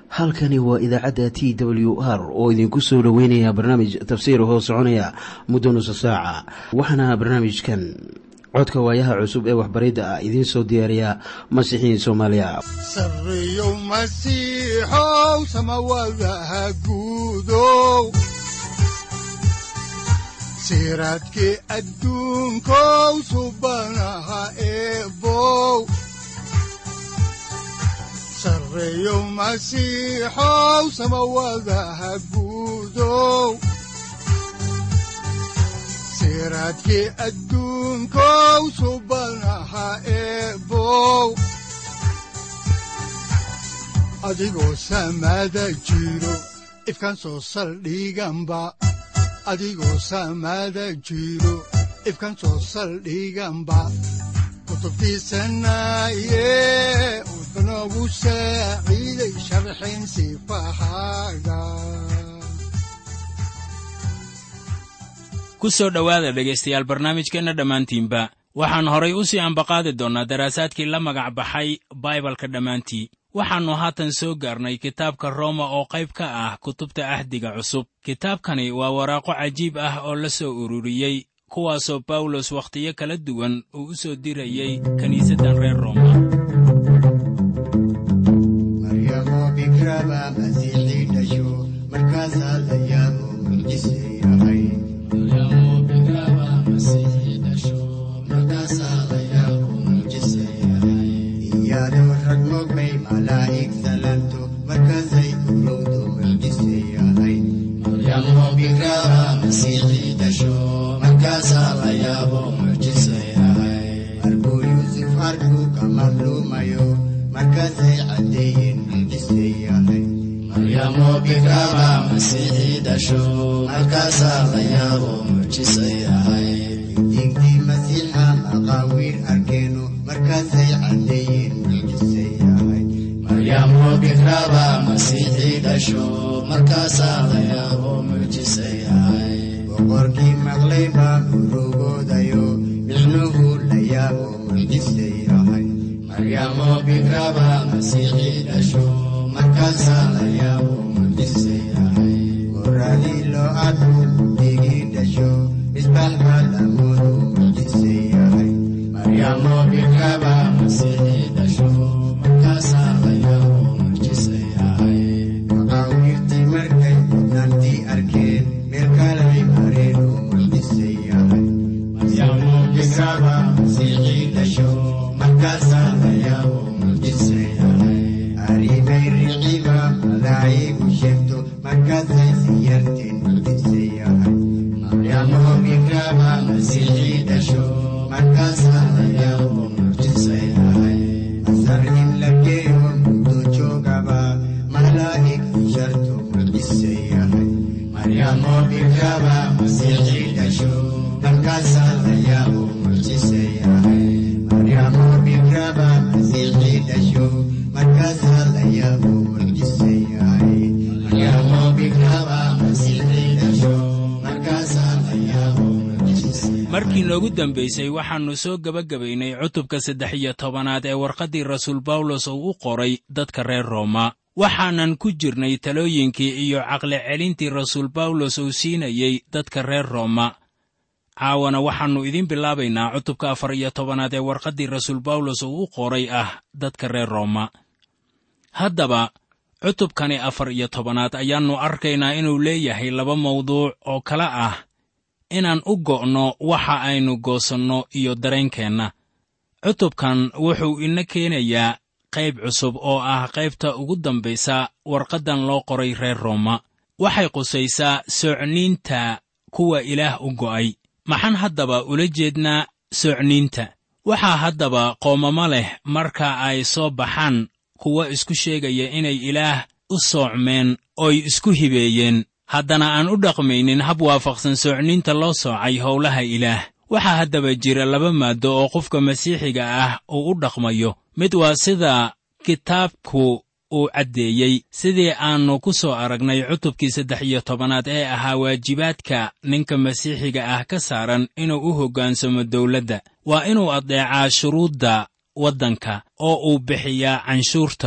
halkani waa idaacadda t w r oo idinku soo dhoweynaya barnaamij tafsiir hoo soconaya muddo nusa saaca waxaana barnaamijkan codka waayaha cusub ee waxbaridda ah idiin soo diyaariya masiixiin soomaaliya sareyow masiixow samawadaha guudow siraadkii adduunkow subanaha eebow sareyow masiixow samawadaha guudow siraadkii adduunkow subanaha eebow adigoo samada jiro ifkaan soo saldhiganba adigoo samada jiro ifkaan soo saldhiganba kutubtiisanaye udanogu saaciiday sharxin sifahaaga ku soo dhowaada dhegaystayaal barnaamijkeenna dhammaantiinba waxaan horay u sii ambaqaadi doonnaa daraasaadkii la magac baxay baibalka dhammaantii waxaannu haatan soo gaarnay kitaabka rooma oo qayb ka ah kutubta ahdiga cusub kitaabkani waa waraaqo cajiib ah oo la soo ururiyey kuwaasoo bawlos wakhtiyo kala duwan uu u soo dirayey kiniisaddan reer rooma boqorkii maqlay baa urugoodayo micnuhu la yaabo mucjisay ahay maryamo bikraba masiixii dhasho markaasaa la yaabo mucjisay ahay goradii loo arku digii dhasho misbaaxa lamoodu mucjisay ahay maryamo bikraba masiixii dhasho markaasaa la yaabo mucjisay ahay maqaawiirtii markay naantii arkeen meel kalay mareen oo mucjisay ahay maryamo bikraba masiixii dhasho markaasaa la yaabo mucjisay ahay aribay riciba malaa'igu sheegto markaasay siyarteen mucjisay ahay maryamo bikraba masiixii dhasho markaasaa la yaabo mucjisay ahay masar in la geeyo muddo joogaba malaa'ig sharto mucjisay ahay maryamo bikraba masiixii dhasho markaasaa la yaabo mucjisay ahay maryamo bikraba masiixii dhasho markaasaa la yaabo mucjisay ahay maryamo bikraba masiixii dhasho markaasaa la yaabo mucjisay markii noogu dambaysay waxaannu soo gebagabaynay cutubka saddex iyo tobanaad ee warqaddii rasuul bawlos uu u qoray dadka reer rooma waxaanan ku jirnay talooyinkii iyo caqli celintii rasuul bawlos uu siinayey dadka reer rooma caawana waxaannu idiin bilaabaynaa cutubka afar iyo tobanaad ee warqaddii rasuul bawlos uu u qoray ah dadka reer rooma haddaba cutubkani afar iyo tobanaad ayaannu arkaynaa inuu leeyahay laba mawduuc oo kala ah inaan u go'no waxa aynu goosanno iyo dareenkeenna cutubkan wuxuu ina keenayaa qayb cusub oo ah qaybta ugu dambaysa warqaddan loo qoray reer rooma waxay qusaysaa soocniinta kuwa ilaah u go'ay maxaan haddaba ula jeednaa soocniinta waxaa haddaba qoomamo leh marka ay soo baxaan kuwa isku sheegaya inay ilaah u soocmeen oy isku hibeeyeen haddana aan u dhaqmaynin hab waafaqsan soocniinta loo soocay howlaha ilaah waxaa haddaba jira laba maaddo oo qofka masiixiga ah uu u dhaqmayo mid waa sida kitaabku uu caddeeyey sidii aannu ku soo aragnay cutubkii saddex iyo tobanaad ee ahaa waajibaadka ninka masiixiga ah ka saaran inuu u hoggaansamo dawladda waa inuu addeecaa shuruudda waddanka oo uu bixiyaa canshuurta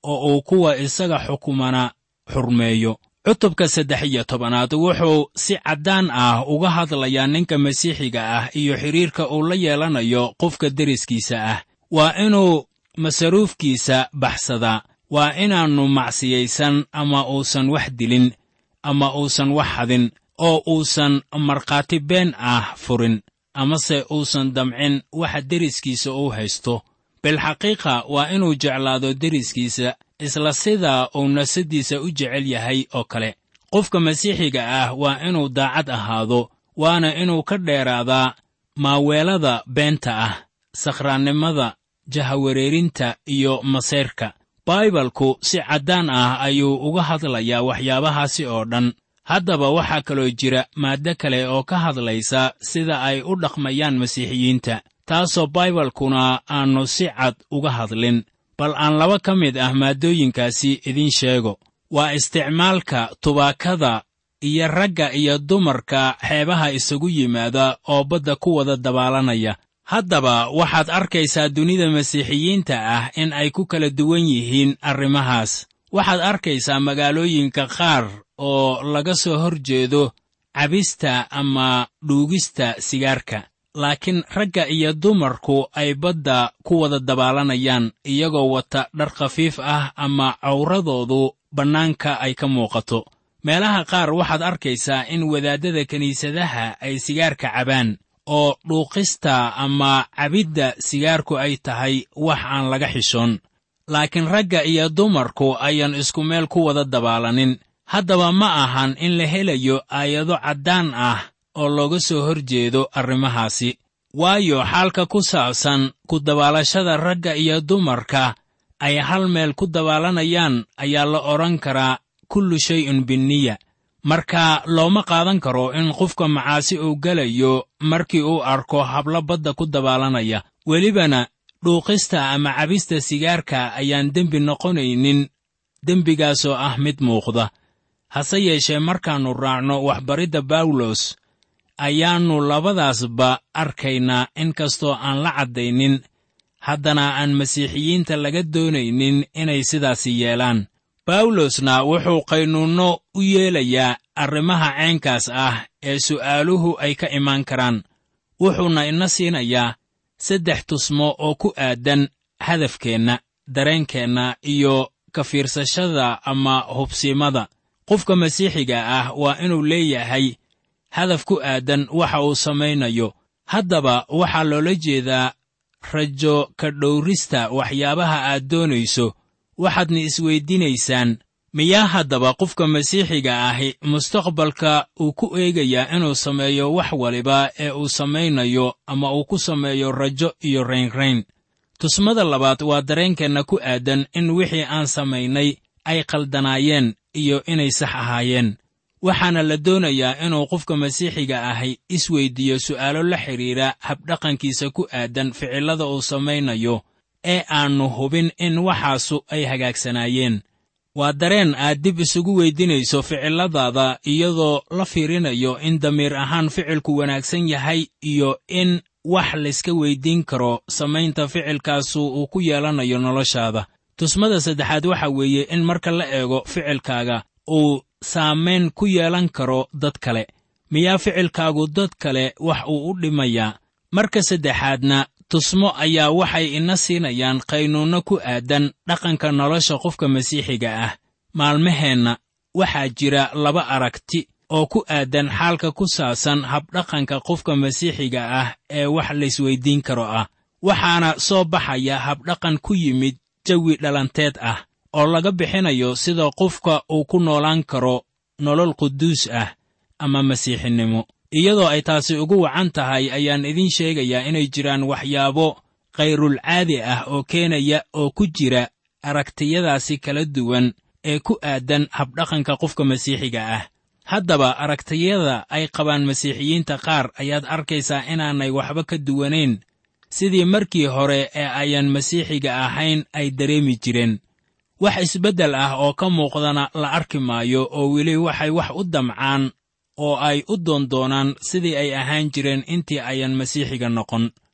oo uu kuwa isaga xukumana xurmeeyo cutubka saddex iyo tobanaad wuxuu si caddaan ah uga hadlayaa ninka masiixiga ah iyo xidhiirka uu la yeelanayo qofka deriskiisa ah waa inuu masaruufkiisa baxsadaa waa inaannu macsiyaysan ama uusan wax dilin ama uusan wax hadin oo uusan markhaati been ah furin amase uusan damcin waxa deriskiisa uu haysto bilxaqiiqa waa inuu jeclaado deriskiisa isla sidaa uu nafsaddiisa u jecel yahay oo kale qofka masiixiga ah waa inuu daacad ahaado waana inuu ka dheeraadaa maaweelada beenta ah sakhraannimada jahawareerinta iyo masayrka baibalku si caddaan ah ayuu uga hadlayaa waxyaabahaasi oo dhan haddaba waxaa kaloo jira maaddo kale oo ka hadlaysa sida ay u dhaqmayaan masiixiyiinta taasoo baibalkuna aannu si cad uga hadlin bal aan laba ka mid ah maaddooyinkaasi idiin sheego waa isticmaalka tubaakada iyo ragga iyo dumarka xeebaha isagu yimaada oo badda ku wada dabaalanaya haddaba waxaad arkaysaa dunida masiixiyiinta ah in ay ku kala duwan yihiin arrimahaas waxaad arkaysaa magaalooyinka qaar oo laga soo hor jeedo cabista ama dhuugista sigaarka laakiin ragga iyo dumarku ay badda ku wada dabaalanayaan iyagoo wata dhar khafiif ah ama cawradoodu bannaanka ay ka muuqato meelaha qaar waxaad arkaysaa in wadaaddada kiniisadaha ay sigaarka cabaan oo dhuuqista ama cabidda sigaarku ay tahay wax aan laga xishoon laakiin ragga iyo dumarku ayaan isku meel ku wada dabaalanin haddaba ma ahan in la helayo aayado caddaan ah oo looga soo hor jeedo arrimahaasi waayo xaalka ku saabsan ku dabaalashada ragga iyo dumarka ay hal meel ku dabaalanayaan ayaa la odhan karaa kullu shay'un binniya marka looma qaadan karo in qofka macaasi uu gelayo markii uu arko hablo badda ku dabaalanaya welibana dhuuqista ama cabista sigaarka ayaan dembi noqonaynin dembigaasoo ah mid muuqda hase yeeshee markaannu raacno waxbaridda bawlos ayaannu labadaasba arkaynaa in kastoo aan la caddaynin haddana aan masiixiyiinta laga doonaynin inay sidaasi yeelaan bawlosna wuxuu qaynuunno u yeelayaa arrimaha ceenkaas ah ee su'aaluhu ay ka imaan karaan wuxuuna ina siinayaa saddex tusmo oo ku aadan hadafkeenna dareenkeenna iyo ka fiirsashada ama hubsiimada qofka masiixiga ah waa inuu leeyahay hadaf ku aadan waxa uu samaynayo haddaba waxaa loola jeedaa rajo ka dhowrista waxyaabaha aad doonayso waxaadna isweydiinaysaan miyaa haddaba qofka masiixiga ahi mustaqbalka uu ku eegayaa inuu sameeyo wax waliba ee uu samaynayo ama uu ku sameeyo rajo iyo raynrayn tusmada labaad waa dareenkeenna ku aadan in wixii aan samaynay ay qaldanaayeen iyo inay sax ahaayeen waxaana la doonayaa inuu qofka masiixiga ahi isweyddiiyo su'aalo la xidhiidha habdhaqankiisa ku aadan ficillada uu samaynayo ee aannu hubin in waxaasu ay hagaagsanaayeen waa dareen aad dib isugu weydinayso ficilladaada iyadoo la fiirinayo in damiir ahaan ficilku wanaagsan yahay iyo in wax layska weyddiin karo samaynta ficilkaasu uu ku yeelanayo noloshaada tusmada saddexaad waxa weeye in marka la eego ficilkaaga uu saamayn ku yeelan karo dad kale miyaa ficilkaagu dad kale wax uu u dhimayaa marka saddexaadna tusmo ayaa waxay ina siinayaan qaynuunno ku aadan dhaqanka nolosha qofka masiixiga ah maalmaheenna waxaa jira laba aragti oo ku aadan xaalka ku saabsan habdhaqanka qofka masiixiga ah ee wax laysweyddiin karo ah waxaana soo baxaya habdhaqan ku yimid jawi dhalanteed ah oo laga bixinayo sida qofka uu ku noolaan karo nolol quduus ah ama masiixinimo iyadoo ay taasi ugu wacan tahay ayaan idiin sheegayaa inay jiraan waxyaabo khayrulcaadi ah oo keenaya oo ku jira aragtiyadaasi kala duwan ee ku aadan habdhaqanka qofka masiixiga ah haddaba aragtiyada ay qabaan masiixiyiinta qaar ayaad arkaysaa inaanay waxba ka duwanayn sidii markii hore ee ayaan masiixiga ahayn ay dareemi jireen wax isbeddel ah oo ka muuqdana la arki maayo oo weli waxay wax u damcaan oo ay u doondoonaan sidii ay ahaan jireen intii ayaan masiixiga noqon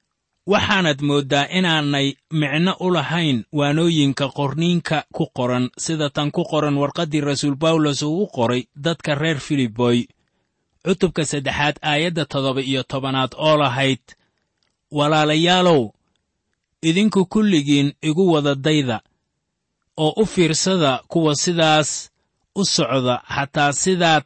waxaanad mooddaa inaanay micno u lahayn waanooyinka qorniinka ku qoran sida tan ku qoran warqaddii rasuul bawlos uu u qoray dadka reer filiboy cutubka saddexaad aayadda toddoba iyo tobanaad oo lahayd walaalayaalow idinku kulligiin igu wada dayda oo u fiirsada kuwa sidaas u socda xataa sidaad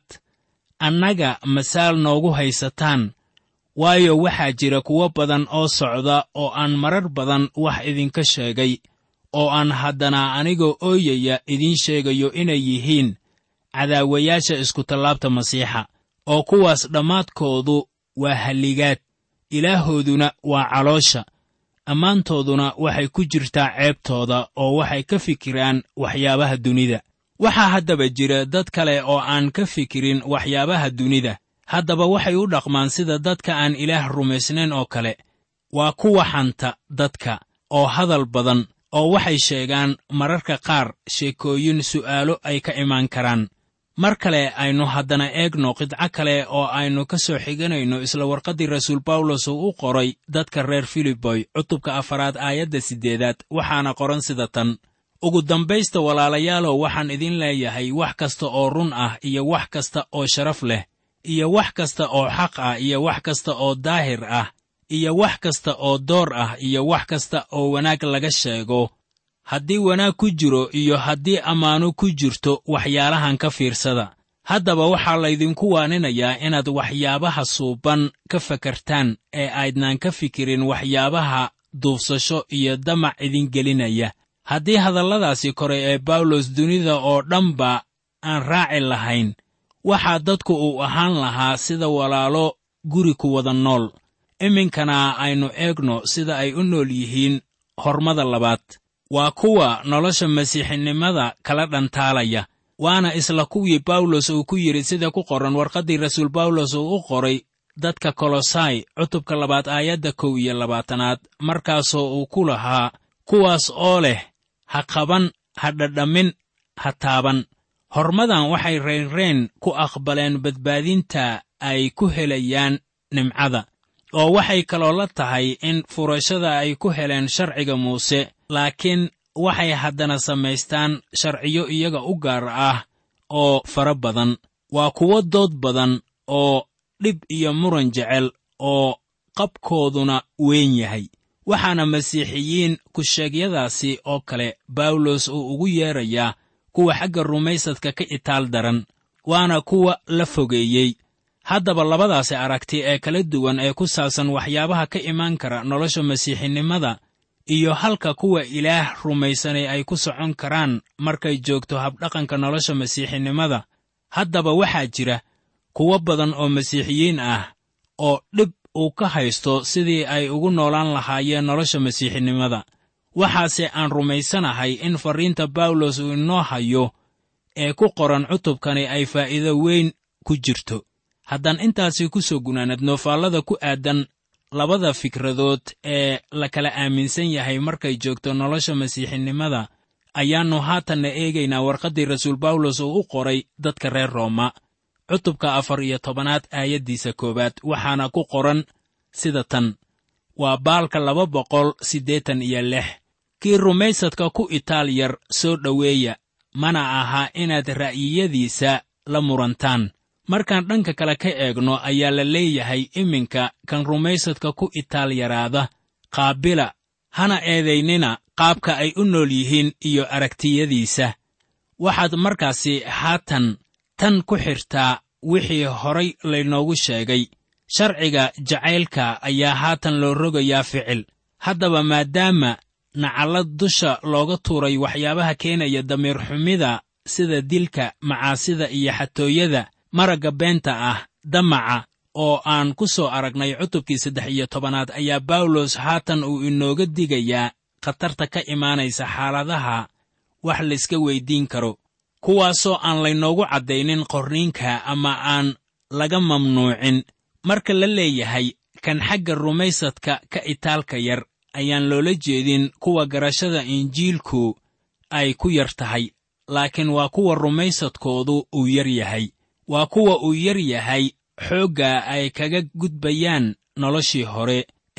annaga masaal noogu haysataan waayo waxaa jira kuwo badan oo socda oo aan marar badan wax idinka sheegay oo aan haddana anigoo ooyaya idiin sheegayo inay yihiin cadaawayaasha iskutallaabta masiixa oo kuwaas dhammaadkoodu waa halligaad ilaahooduna waa caloosha ammaantooduna waxay ku jirtaa ceebtooda oo waxay ka fikiraan waxyaabaha dunida waxaa haddaba jira dad kale oo aan ka fikirin waxyaabaha dunida haddaba waxay u dhaqmaan sida dadka aan ilaah rumaysnayn oo kale waa kuwa xanta dadka oo hadal badan oo waxay sheegaan mararka qaar sheekooyin su'aalo ay ka imaan karaan mar kale aynu haddana eegno qidco kale oo aynu ka soo xiganayno isla warqaddii rasuul bawlos uu u qoray dadka reer filiboy cutubka afaraad aayadda siddeedaad waxaana qoran sida tan ugu dambaysta walaalayaalow waxaan idin leeyahay wax kasta oo run ah iyo wax kasta oo sharaf leh iyo wax kasta oo xaq ah iyo wax kasta oo daahir ah iyo wax kasta oo door ah iyo wax kasta oo wanaag laga sheego haddii wanaag ku jiro iyo haddii ammaano ku jirto waxyaalahan ka fiirsada haddaba waxaa laydinku waaninayaa inaad waxyaabaha suuban ka fakartaan ee aydnaan ka fikirin waxyaabaha duufsasho iyo damac idin gelinaya haddii hadalladaasi kore ee bawlos dunida oo dhanba aan raaci lahayn waxaa dadku uu ahaan lahaa sida walaalo guri ku wada nool iminkana aynu eegno sida ay u nool yihiin hormada labaad waa kuwa nolosha masiixinimada kala dhantaalaya waana isla kuwii bawlos uu ku yidhi sida ku qoran warqaddii rasuul bawlos uu u qoray dadka kolosai cutubka labaad aayadda kow iyo labaatanaad markaasoo uu ku lahaa kuwaas oo leh ha qaban ha dhadhamin ha taaban hormadan waxay reynreen ku aqbaleen badbaadinta ay ku helayaan nimcada oo waxay kaloo la tahay in furashada ay ku heleen sharciga muuse laakiin waxay haddana samaystaan sharciyo iyaga u gaar ah oo fara badan waa kuwo dood badan oo dhib iyo muran jecel oo qabkooduna weyn yahay waxaana masiixiyiin ku-sheegyadaasi oo kale bawlos uu ugu yeedrayaa kuwa xagga rumaysadka ka itaal daran waana kuwa la fogeeyey haddaba labadaasi aragti ee kala duwan ee ku saabsan waxyaabaha ka imaan kara nolosha masiixinimada iyo halka kuwa ilaah rumaysanay ay ku socon karaan markay joogto habdhaqanka nolosha masiixinimada haddaba waxaa jira kuwo badan oo masiixiyiin ah oo dhib uu ka haysto sidii ay ugu noolaan lahaayeen nolosha masiixinimada waxaase aan rumaysanahay in farriinta bawlos uu inoo hayo ee ku qoran cutubkani ay faa'iido weyn ku jirto haddaan intaasi ku soo gunaanadno faallada ku aadan labada fikradood ee la kala aaminsan yahay markay joogto nolosha masiixinimada ayaannu haatanna eegaynaa warqaddii rasuul bawlos uu u qoray dadka reer rooma cutubka afar iyo tobanaad aayaddiisa koowaad waxaana ku qoran sida tan waa baalka laba boqol siddeetan iyo lix kii rumaysadka ku itaal yar soo dhoweeya mana aha inaad ra'yiyadiisa la murantaan markaan dhanka kale ka eegno ayaa la leeyahay iminka kan rumaysadka ku itaal yaraada qaabila hana eedaynina qaabka ay u nool yihiin iyo aragtiyadiisa waxaad markaasi haatan tan ku xirtaa wixii horay laynoogu sheegay sharciga jacaylka ayaa haatan loo rogayaa ficil haddaba maadaama nacallad dusha looga tuuray waxyaabaha keenaya damiir xumida sida dilka macaasida iyo xatooyada maragga beenta ah damaca oo aan ku soo aragnay cutubkii saddex iyo tobanaad ayaa bawlos haatan uu inooga digayaa khatarta ka imaanaysa xaaladaha wax layska weyddiin karo kuwaasoo aan laynoogu caddaynin qorniinka ama aan laga mamnuucin marka la leeyahay kan xagga rumaysadka ka itaalka yar ayaan loola jeedin kuwa garashada injiilku ay ku yar tahay laakiin waa kuwa rumaysadkoodu uu yar yahay waa kuwa uu yar yahay xoogga ay kaga gudbayaan noloshii hore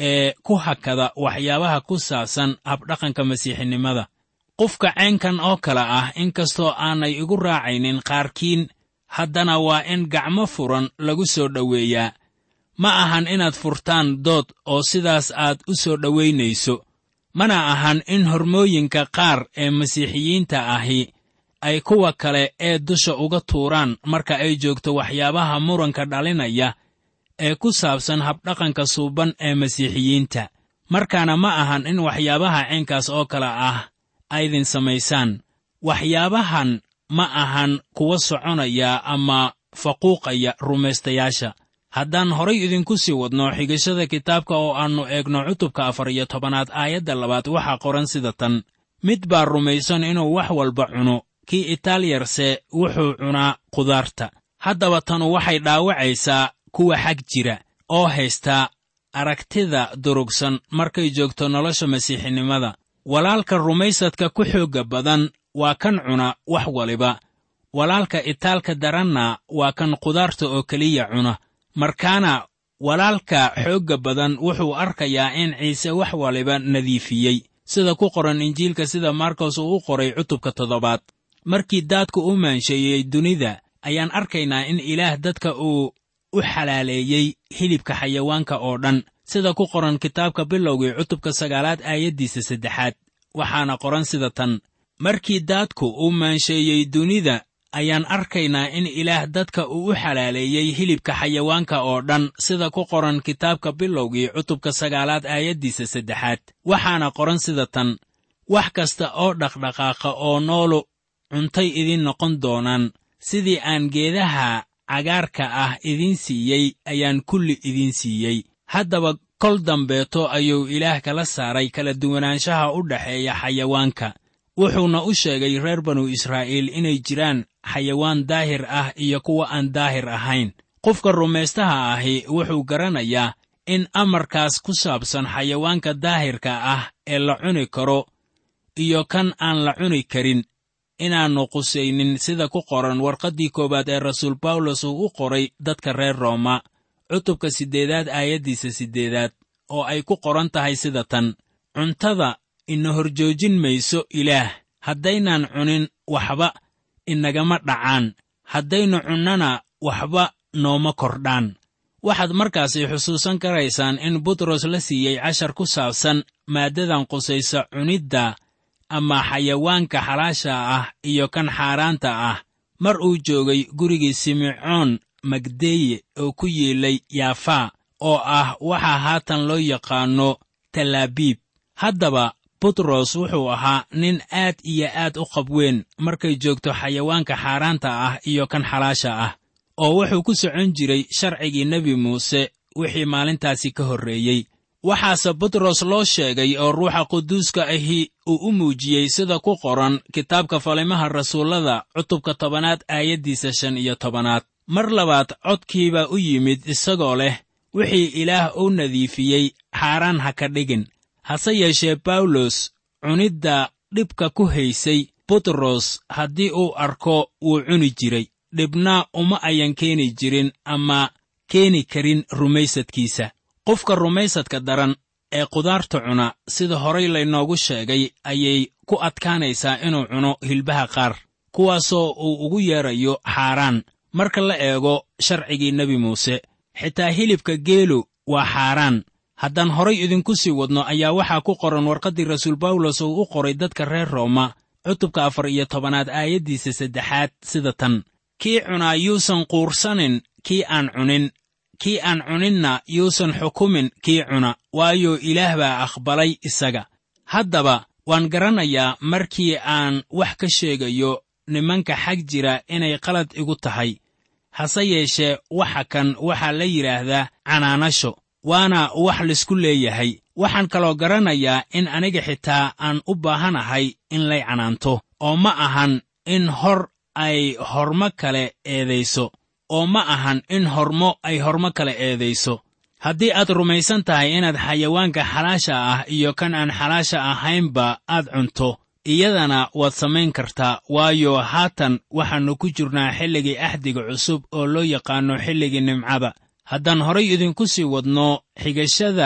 ee ku hakada waxyaabaha ku saabsan habdhaqanka masiixinimada qofka caynkan oo kale ah inkastoo aanay igu raacaynin qaarkiin haddana waa in gacmo furan lagu soo dhoweeyaa ma ahan inaad furtaan dood oo sidaas aad u soo dhowaynayso mana ahan in hormooyinka qaar ee masiixiyiinta ahi ay kuwa kale ee dusha uga tuuraan marka ay joogto waxyaabaha muranka dhalinaya ee ku saabsan habdhaqanka suuban ee masiixiyiinta markaana ma ahan in waxyaabaha caynkaas oo kale ah aydin samaysaan waxyaabahan ma ahan kuwa soconaya ama faquuqaya rumaystayaasha haddaan horay idinku sii wadno xigashada kitaabka oo aannu eegno cutubka afar iyo tobanaad aayadda labaad waxaa qoran sida tan mid baa rumaysan inuu wax walba cuno kii itaaliyarse wuxuu cunaa kudaarta haddaba tanu waxay dhaawacaysaa kuwa xag jira oo haysta aragtida durugsan markay joogto nolosha masiixinimada walaalka rumaysadka ku xoogga badan waa kan cuna wax waliba walaalka itaalka daranna waa kan kudaarta oo keliya cuna markaana walaalka xoogga badan wuxuu arkayaa in ciise wax waliba nadiifiyey sida ku qoran injiilka sida markos uu u qoray cutubka toddobaad markii daadku u maansheeyey dunida ayaan arkaynaa in ilaah dadka uu u xalaaleeyey hilibka xayawaanka oo dhan sida ku qoran kitaabka bilowgii cutubka sagaalaad aayaddiisa saddexaad waxaana qoran sida tan markii daadku uu maansheeyey dunida ayaan arkaynaa in ilaah dadka uu u xalaaleeyey hilibka xayawaanka oo dhan sida ku qoran kitaabka bilowgii cutubka sagaalaad aayaddiisa saddexaad waxaana qoran sida tan wax kasta oo dhaqdhaqaaqa oo noolu cuntay idiin noqon doonaan sidii aan geedaha cagaarka ah idiin siiyey ayaan kulli idiin siiyey haddaba kol dambeeto ayuu ilaah kala saaray kala duwanaanshaha u dhexeeya xayawaanka wuxuuna u sheegay reer banu israa'iil inay jiraan xayawaan daahir ah iyo kuwa aan daahir ahayn qofka rumaystaha ahi wuxuu garanayaa in amarkaas ku saabsan xayawaanka daahirka ah ee la cuni karo iyo kan aan la cuni karin inaannu qusaynin sida ku qoran warqaddii koowaad ee rasuul bawlos uu u qoray dadka reer rooma cutubka siddeedaad aayaddiisa siddeedaad oo ay ku qoran tahay sida tan cuntada ina horjoojin mayso ilaah haddaynaan cunin waxba inagama dhacaan haddaynu cunnana waxba nooma kordhaan waxaad markaasi xusuusan karaysaan in butros la siiyey cashar ku saabsan maaddadan qusaysa cunidda ama xayawaanka xalaasha ah iyo kan xaaraanta ah mar uu joogay gurigii simecoon magdeye oo ku yiilay yaafaa oo ah waxaa haatan loo yaqaanno talaabiib haddaba butros wuxuu ahaa nin aad iyo aad u qabweyn markay joogto xayawaanka xaaraanta ah iyo kan xalaasha ah oo wuxuu ku socon jiray sharcigii nebi muuse wixii maalintaasi ka horreeyey waxaase butros loo sheegay oo ruuxa quduuska ahi uu u muujiyey sida ku qoran kitaabka falimaha rasuullada cutubka tobanaad aayaddiisa shan iyo tobanaad mar labaad codkiibaa u yimid isagoo leh wixii ilaah u nadiifiyey xaaraan ha ka dhigin hase yeeshee bawlos cunidda dhibka ku haysay butros haddii uu arko wuu cuni jiray dhibna uma ayan keeni jirin ama keeni karin rumaysadkiisa qofka rumaysadka daran ee kudaarta cuna sida horay laynoogu sheegay ayay ku adkaanaysaa inuu cuno hilbaha qaar kuwaasoo uu ugu yeedrayo xaaraan marka la eego sharcigii nebi muuse xitaa hilibka geelu waa xaaraan haddaan horay idinku sii wadno ayaa waxaa ku qoran warqaddii rasuul bawlos uu u qoray dadka reer rooma cutubka afar iyo tobanaad aayaddiisa saddexaad sida tan kii cunaa yuusan quursanin kii aan cunin kii aan cuninna yuusan xukumin kii cuna waayo ilaah baa aqbalay isaga haddaba waan garanayaa markii aan wax ka sheegayo nimanka xag jira inay qalad igu tahay hase yeeshee waxa kan waxaa la yidhaahdaa canaanasho waana wax laysku leeyahay waxaan kaloo garanayaa in aniga xitaa aan u baahanahay in lay canaanto oo ma ahan in hor ay hormo kale eedayso oo ma ahan in hormo ay hormo kale eedayso haddii aad rumaysan tahay inaad xayawaanka xalaasha ah iyo kan aan xalaasha ahaynba aad cunto iyadana waad samayn kartaa waayo haatan waxaannu ku jirnaa xilligii axdiga cusub oo loo yaqaanno xilligii nimcada haddaan horay idinku sii wadno xigashada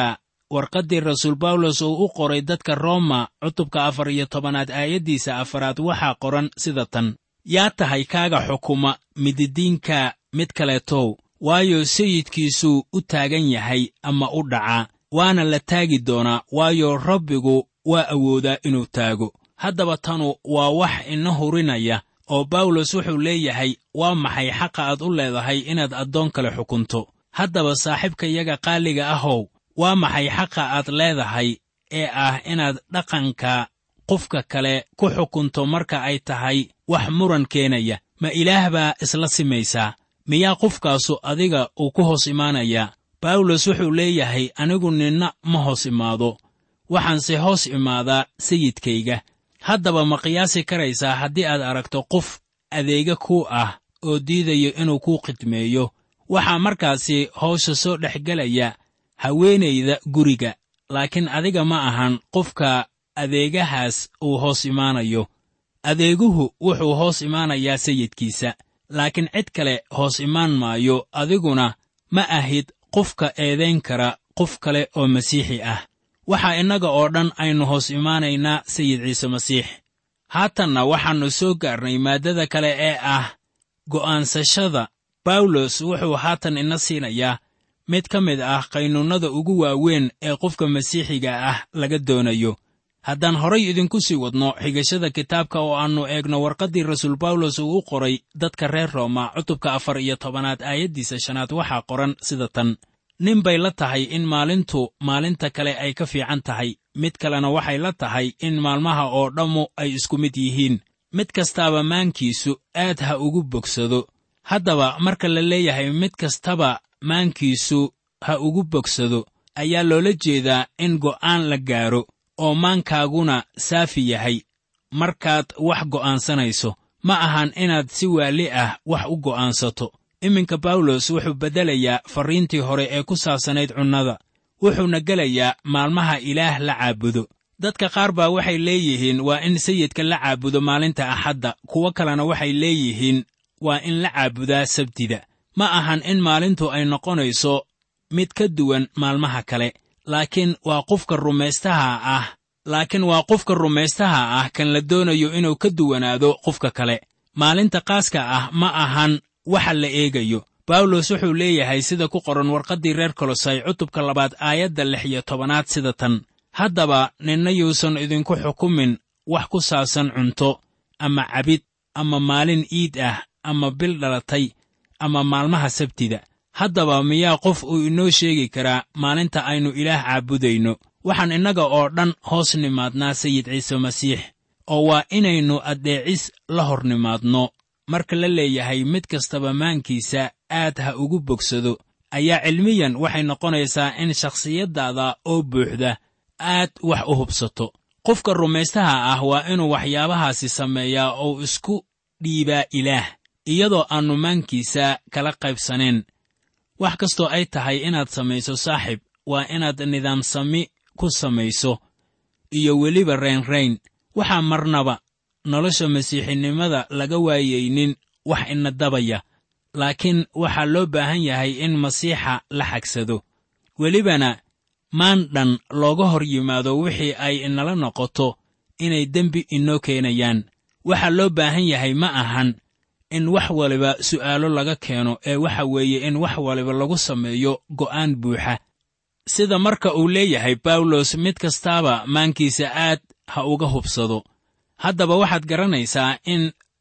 warqaddii rasuul bawlos uu u qoray dadka rooma cutubka afar iyo tobanaad aayaddiisa afaraad waxaa qoran sida tan yaa tahay kaaga xukuma mididiinka mid kaleetow waayo sayidkiisuu u taagan yahay ama u dhacaa waana la taagi doonaa waayo rabbigu waa awoodaa inuu taago haddaba tanu waa wax ina hurinaya oo bawlos wuxuu leeyahay waa maxay xaqa aad u leedahay inaad addoon kale xukunto haddaba saaxiibkayaga qaaliga ahow waa maxay xaqa aad leedahay ee ah inaad dhaqanka qofka kale ku xukunto marka ay tahay wax muran keenaya ma ilaah baa isla simaysaa miyaa qofkaasu adiga uu ku hoos imaanayaa bawlos wuxuu leeyahay anigu ninna ma hoos imaado waxaanse hoos imaadaa sayidkayga haddaba ma qiyaasi karaysaa haddii aad aragto qof adeega kuu ah oo diidayo inuu kuu khidmeeyo waxaa markaasi hawsha soo dhex gelaya haweenayda guriga laakiin adiga ma ahan qofka adeegahaas uu hoos imaanayo adeeguhu wuxuu hoos imaanayaa sayidkiisa laakiin cid kale hoos imaan maayo adiguna ma ahid qofka eedayn kara qof kale oo masiixi ah waxaa innaga oo dhan aynu hoos imaanaynaa sayid ciise masiix haatanna waxaannu soo gaarnay maaddada kale ee ah go'aansashada bawlos wuxuu haatan ina siinayaa mid ka mid ah qaynuunnada ugu waaweyn ee qofka masiixiga ah laga doonayo haddaan horay idinku sii wadno xigashada kitaabka oo aannu eegno warqaddii rasuul bawlos uu u qoray dadka reer rooma cutubka afar iyo tobanaad aayaddiisa shanaad waxaa qoran sida tan nin bay la tahay in maalintu maalinta kale ay ka fiican tahay mid kalena waxay la tahay in maalmaha oo dhammu ay isku mid yihiin mid kastaaba maankiisu aad ha ugu bogsado haddaba marka la leeyahay mid kastaba maankiisu ha ugu bogsado ayaa loola jeedaa in go'aan la gaaro oo maankaaguna saafi yahay markaad wax go'aansanayso ma ahan inaad si waali ah wax u go'aansato iminka bawlos wuxuu beddelayaa farriintii hore ee ku saabsanayd cunnada wuxuuna gelayaa maalmaha ilaah la caabudo dadka qaar baa waxay leeyihiin waa in sayidka la caabudo maalinta axadda kuwo kalena waxay leeyihiin waa in la caabudaa sabtida ma ahan in maalintu ay noqonayso mid ka duwan maalmaha kale laakiin waa qofka rumaystaha ah laakiin waa qofka rumaystaha ah kan la doonayo inuu ka duwanaado qofka kale maalinta qaaska ah ma ahan waxa la eegayo bawlos wuxuu leeyahay sida ku qoran warqaddii reer kolosay cutubka labaad aayadda lix iyo tobanaad sida tan haddaba ninna yuusan idinku xukumin wax ku saabsan cunto ama cabid ama maalin iid ah ama bil dhalatay ama maalmaha sabtida haddaba miyaa qof uu inoo sheegi karaa maalinta aynu ilaah caabudayno waxaan innaga oo dhan hoos nimaadnaa sayid ciise masiix oo waa inaynu addeecis la hor nimaadno marka la leeyahay mid kastaba maankiisa aad ha ugu bogsado ayaa cilmiyan waxay noqonaysaa in shakhsiyaddaada oo buuxda aad wax u hubsato qofka rumaystaha ah waa inuu waxyaabahaasi sameeyaa oo isku dhiibaa ilaah iyadoo aannu maankiisa kala qaybsanayn wax kastoo ay tahay inaad samayso saaxib waa inaad nidaamsami ku samayso iyo weliba raynrayn waxaa marnaba nolosha masiixinimada laga waayaynin wax ina dabaya laakiin waxaa loo baahan yahay in masiixa la xagsado welibana maan dhan looga hor yimaado wixii ay inala noqoto inay dembi inoo keenayaan waxaa loo baahan yahay ma ahan in wax waliba su'aalo laga keeno ee waxa weeye in wax waliba lagu sameeyo go'aan buuxa sida marka uu leeyahay bawlos mid kastaaba maankiisa aad ha uga hubsado haddaba waxaad garanaysaa in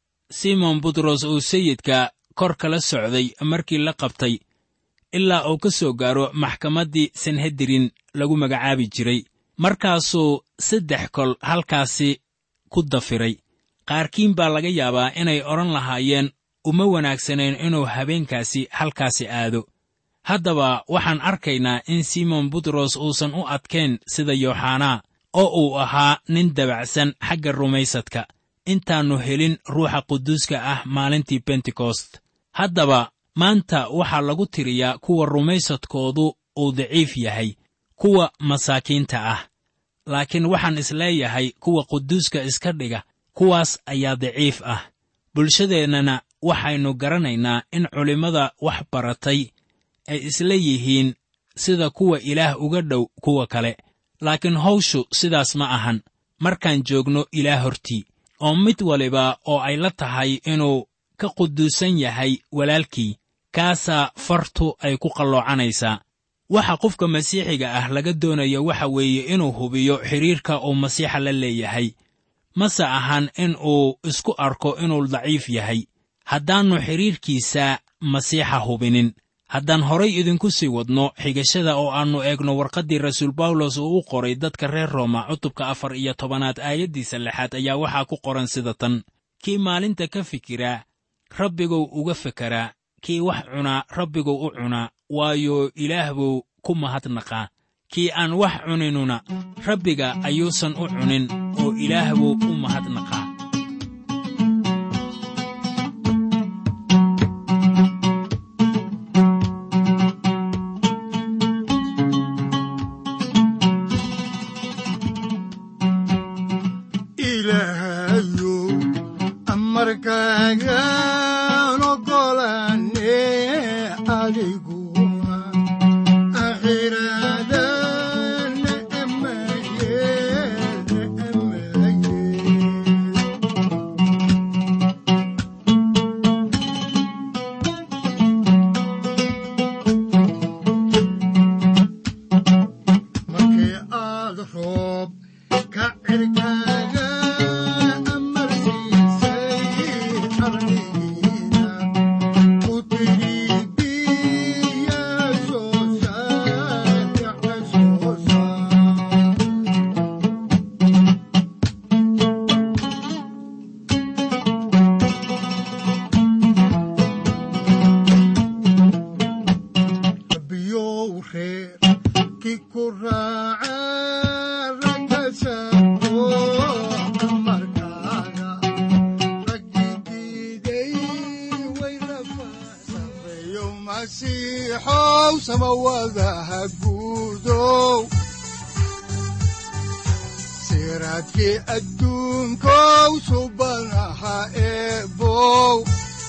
simon butros uu sayidka kor kala socday markii la qabtay ilaa uu ka soo gaaro maxkamaddii sanhedrin lagu magacaabi jiray markaasuu saddex kol halkaasi ku dafiray qaarkiin baa laga yaabaa inay odhan lahaayeen uma wanaagsanayn inuu habeenkaasi halkaasi aado haddaba waxaan arkaynaa in simon butros uusan u adkayn sida yooxanaa oo uu ahaa nin dabacsan xagga rumaysadka intaannu helin ruuxa quduuska ah maalintii bentekost haddaba maanta waxaa lagu tiriyaa kuwa rumaysadkoodu uu daciif yahay kuwa masaakiinta ah laakiin waxaan isleeyahay kuwa quduuska iska dhiga kuwaas ayaa daciif ah bulshadeennana waxaynu garanaynaa in culimmada wax baratay ay isla yihiin sida kuwa ilaah uga dhow kuwa kale laakiin hawshu sidaas ma ahan markaan joogno ilaah hortii oo mid waliba oo ay la tahay inuu ka quduusan yahay walaalkii kaasaa fartu ay ku qalloocanaysaa waxa qofka masiixiga ah laga doonayo waxa weeye inuu hubiyo xidhiirka uu masiixa la leeyahay mase ahan in uu isku arko inuu daciif yahay haddaannu xidhiirkiisa masiixa hubinin haddaan horay idinku sii wadno xigashada oo aannu eegno warqaddii rasuul bawlos uu u qoray dadka reer rooma cutubka afar iyo tobanaad aayaddiisa lixaad ayaa waxaa ku qoran sida tan kii maalinta ka fikiraa rabbigow uga fekeraa kii wax cunaa rabbigow u cunaa waayo ilaah buu ku mahadnaqaa kii aan wax cuninuna rabbiga ayuusan u cunin oo ilaah buu u mahadnaqaa ilaahayow amarkaagaan ogolaane adiguna akhiraadana amaye amaye markii aad roob ka cirkaaga amarsiisay ardigiina ku tidhi biya soo saar yaxa soo saar biyow reer ki ku raaca ragkasaako amarkaaga raggigiiday way rafasameeyo masiixow samawadaha guudow siraadkii adduunkow subanaha eebow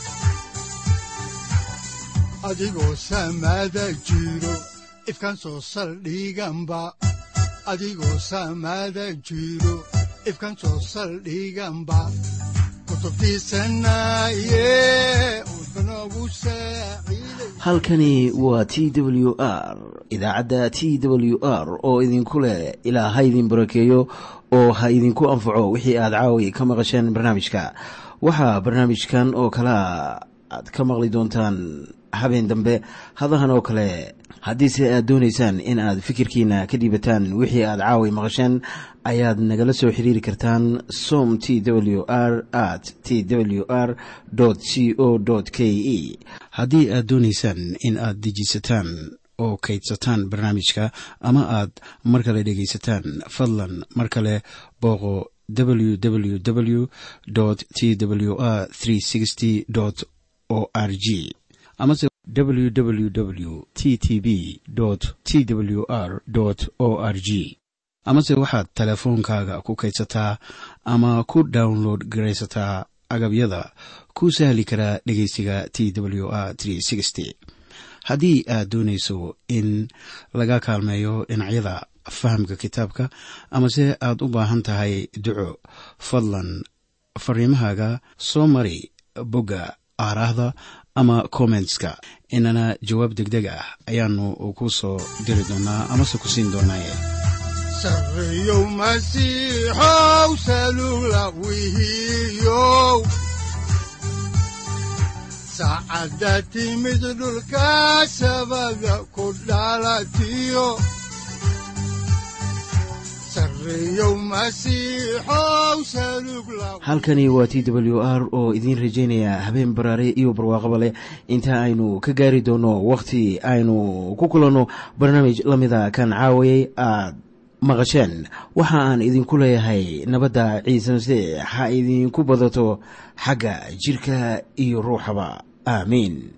adigoo samaada jiro ifkan soo saldhiganba adigoo samaada jiro ifkan soo saldhiganba kutubtiisanaye udbanogu saaciiday halkani waa t w r idaacadda t w r oo idinku leh ilaa ha idin barakeeyo oo ha idinku anfaco wixii aad caawi ka maqasheen barnaamijka waxaa barnaamijkan oo kalea aad ka maqli doontaan habeen dambe hadahan oo kale haddiise aad doonaysaan in aad fikirkiina ka dhiibataan wixii aad caawi maqasheen ayaad nagala soo xiriiri kartaan som t w r at t w r c o k e haddii aad doonaysaan in aad dejisataan oo kaydsataan barnaamijka ama aad mar kale dhegaysataan fadlan mar kale booqo www t w r o r g amase www t t b t w r o r g amase waxaad teleefoonkaaga ku kaydsataa ama ku download garaysataa agabyada ku sahli karaa dhegeysiga t w r haddii aad doonayso in laga kaalmeeyo dhinacyada fahamka kitaabka amase aad u baahan tahay duco fadlan fariimahaaga soo mari bogga aaraahda ama kommentska inana jawaab degdeg ah ayaanu ku soo diri doonaa amase ku siin doonaaye sarreeyow masiixow salugla wihiyow saacadda timid dhulka sabada ku dhalatiyo sarreeyow masiixow salugla halkani waa t w r oo idiin rajaynaya habeen baraare iyo barwaaqaba leh inta aynu ka gaari doono wakhti aynu ku kulanno barnaamij la mida kan caawayay aad maqasheen waxa aan idinku leeyahay nabadda ciise masiix ha idinku badato xagga jidhka iyo ruuxaba aamiin